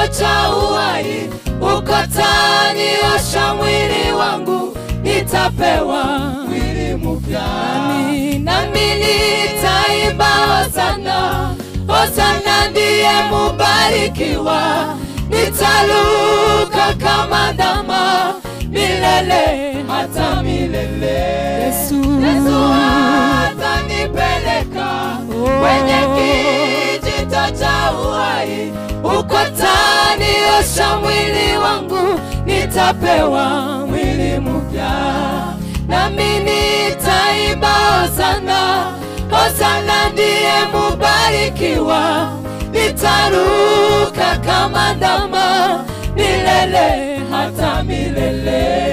cha uhai, ukataniosha mwili wangu, nitapewa mwili mpya, nami nami nitaimba hosana, hosana ndiye mubarikiwa, nitaluka kama ndama milele hata milele. Yesu, Yesu atanipeleka kwenye kijito cha uhai, ukataniosha mwili wangu, nitapewa mwili mpya, nami nitaimba hosana, hosana ndiye mubarikiwa, nitaruka kama ndama milele hata milele.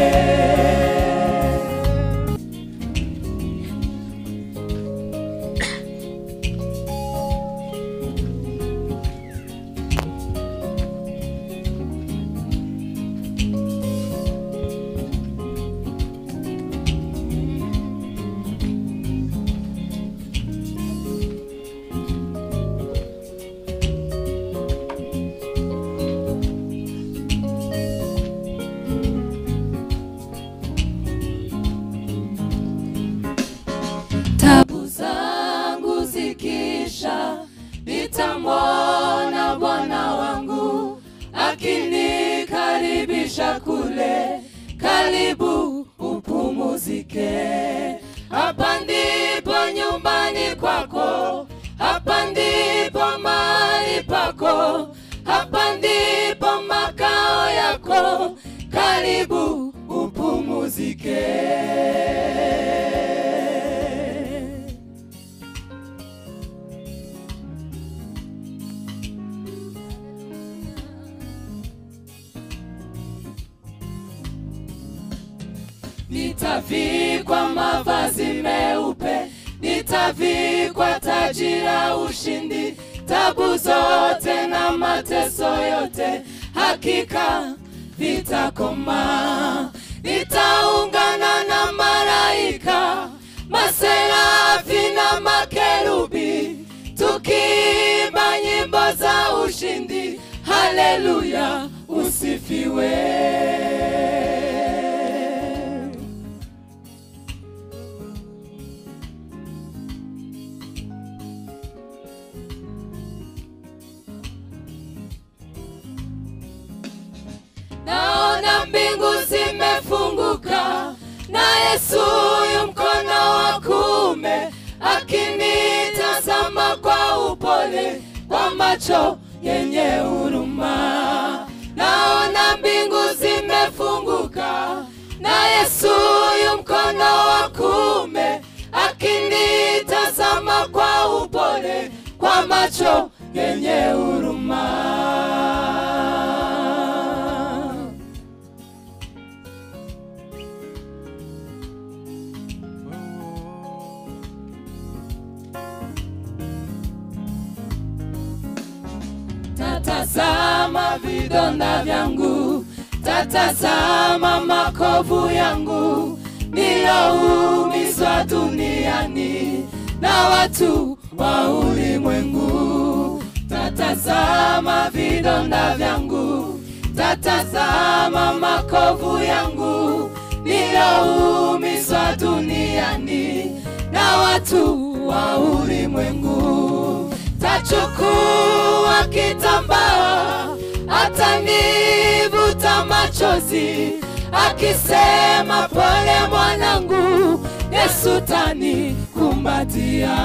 tabu zangu zikisha, nitamwona Bwana wangu akinikaribisha kule, karibu upumuzike. Hapa ndipo nyumbani kwako, hapa ndipo mahali pako, hapa ndipo makao yako, karibu upumuzike. Nitavikwa mavazi meupe, nitavikwa taji la ushindi, tabu zote na mateso yote hakika vitakoma. Nitaungana na malaika, maserafi na makerubi, tukiimba nyimbo za ushindi. Haleluya, usifiwe. naona mbingu zimefunguka na Yesu yu mkono wa kuume akinitazama kwa upole kwa macho yenye huruma. Naona mbingu zimefunguka na Yesu yu mkono wa kuume akinitazama kwa upole kwa macho yenye huruma. Tatazama vidonda vyangu, tatazama makovu yangu niloumizwa duniani na watu wa ulimwengu. Tatazama vidonda vyangu, tatazama makovu yangu niloumizwa duniani na watu wa ulimwengu. Tachukua kitambaa, atanivuta machozi, akisema pole mwanangu, Yesu tanikumbatia.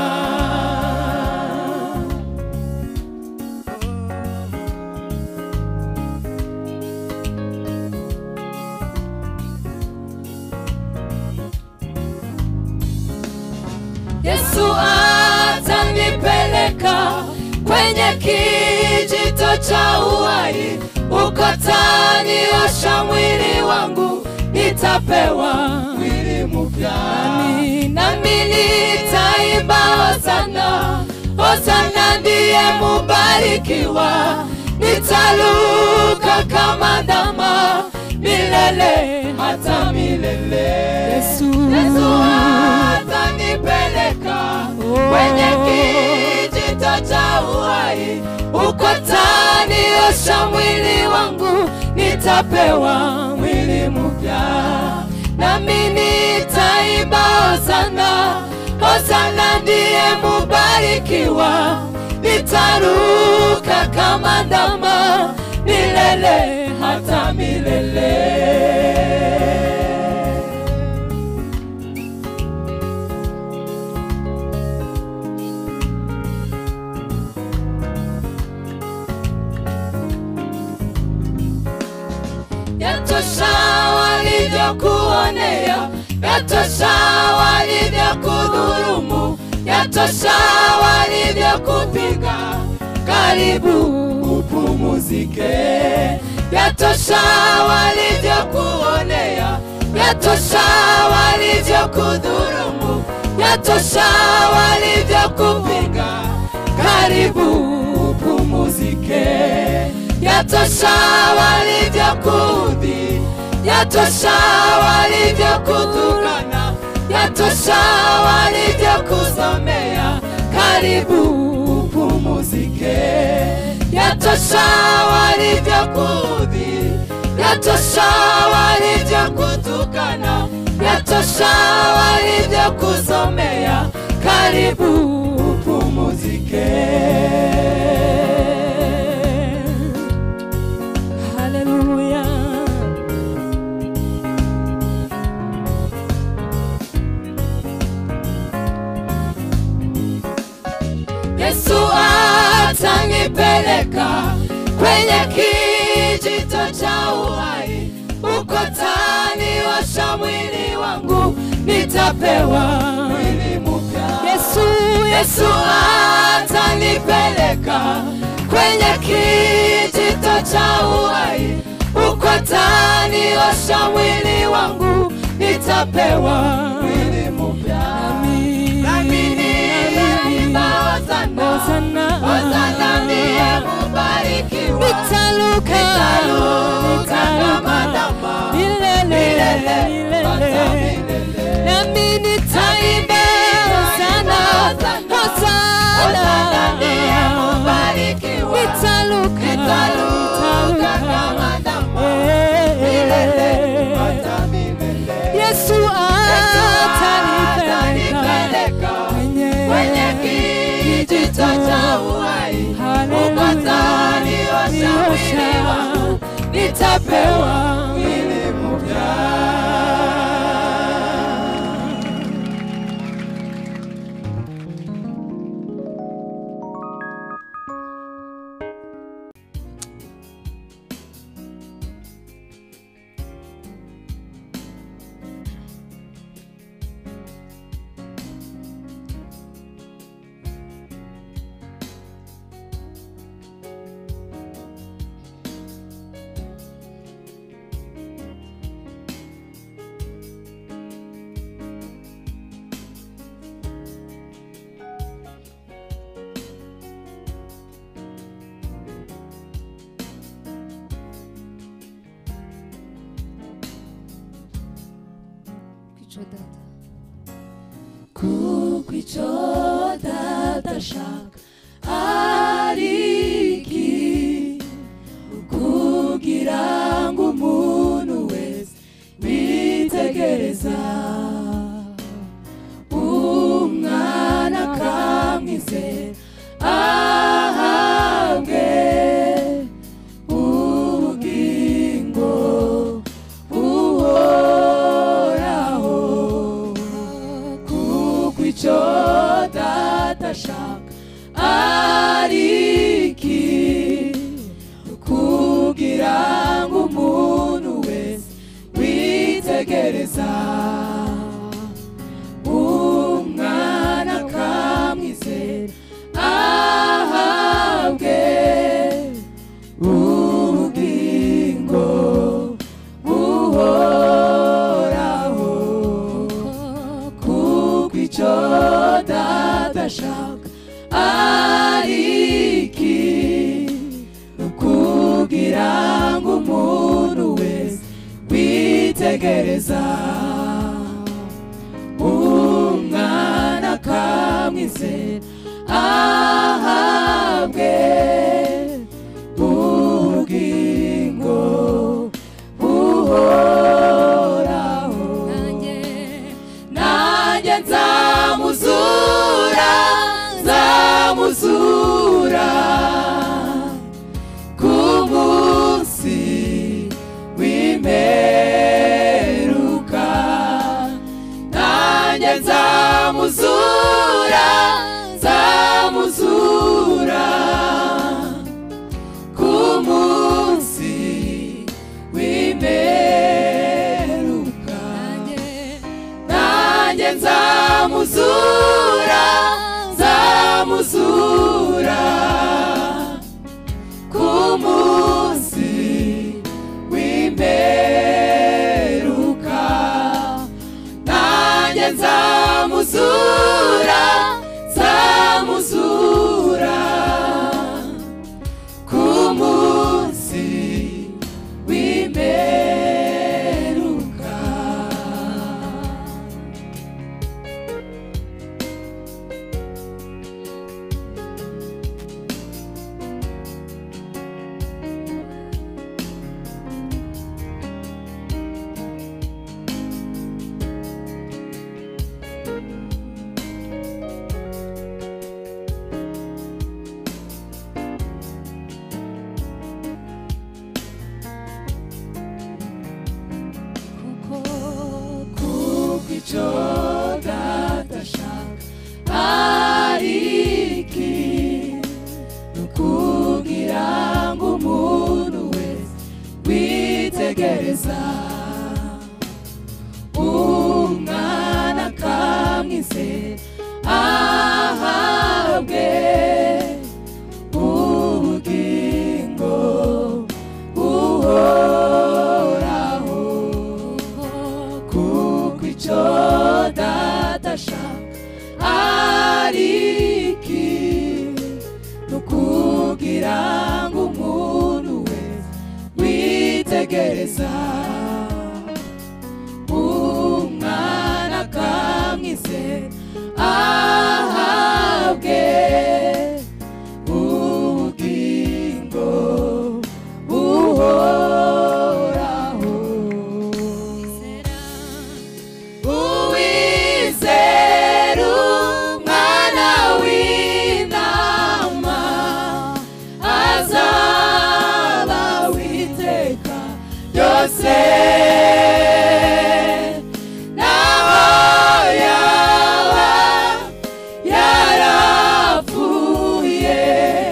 Yesu atanipeleka kwenye kijito cha uhai, ukataniosha mwili wangu, nitapewa mwili mpya, nami nami nitaimba hosana, hosana ndiye mubarikiwa, nitaluka kama ndama milele hata milele. Yesu, Yesu atanipeleka kwenye kijito cha uhai, ukataniosha niosha mwili wangu, nitapewa mwili mpya, nami nitaimba hosana, hosana ndiye mubarikiwa, nitaruka kama ndama milele hata milele. Yatosha walivyokuonea, yatosha walivyokudhulumu, yatosha walivyokupiga. Karibu upumuzike, yatosha walivyokuonea, yatosha walivyokudhulumu, yatosha walivyokupiga. Karibu upumuzike yatosha walivyokudhi, yatosha walivyokutukana, yatosha walivyokuzomea. Karibu upumuzike, yatosha walivyokudhi, yatosha walivyokutukana, yatosha walivyokuzomea. Karibu upumuzike. Haleluya. Yesu atanipeleka kwenye kijito cha uhai, uko taniosha mwili wangu, nitapewa mwili mpya. Yesu, Yesu atanipeleka kwenye kijito cha uhai, uko taniosha mwili wangu, nitapewa mwili mpya. Nami ninaimba hosana, hosana ndiye mubarikiwa. Nitaruka kama ndama milele hata milele. Nami nitaimba hosana, hosana ndiye mubarikiwa. Nitaruka kama ndama milele hata milele. Yesu atanipeleka kwenye kijito cha uhai, uko taniosha mwili wangu, nitapewa mwili mpya. kukwico dadashaka ariki kugira ngo umuntu wese witegereza umwana akamwizera ahabwe ubugingo buhoraho kuko icyo datashaka ariki kugira ngo umuntu wese witegereza umwana akamwizera ahabwe ubugingo buhoraho kuko icyo dadashaka ariki kugira ngo umuntu wese witegereza umwana akamwizera ahabwe neza umwana akamwizera ahabwe ubugingo buhoraho uwizera umwana w'intama azaba witeka byose naho yaba yarapfuye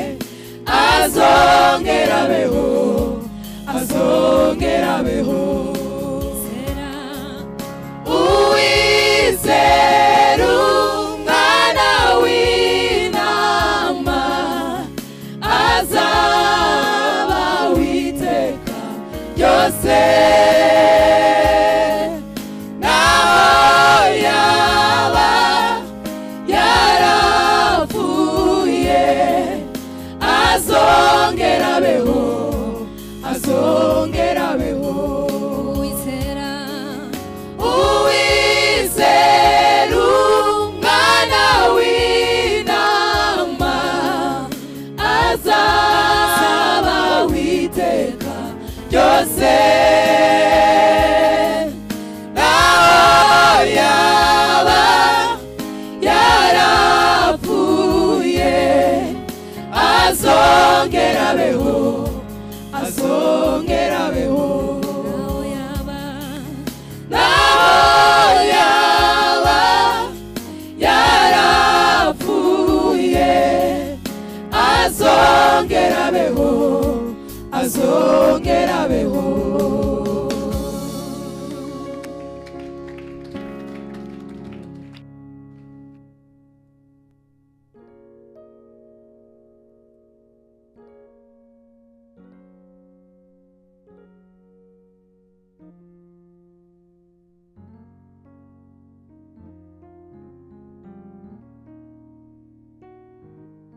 azongera abeho azongera abeho uwizera umwana w'intama azaba witeka byose naho yaba yarapfuye azongera abeho azongera abeho Uwizera uwizera umwana w'intama azaba witeka byose naho yaba yarapfuye azongera abeho azongera abeho naho yaba naho yaba yarapfuye azongera abeho azongera abeho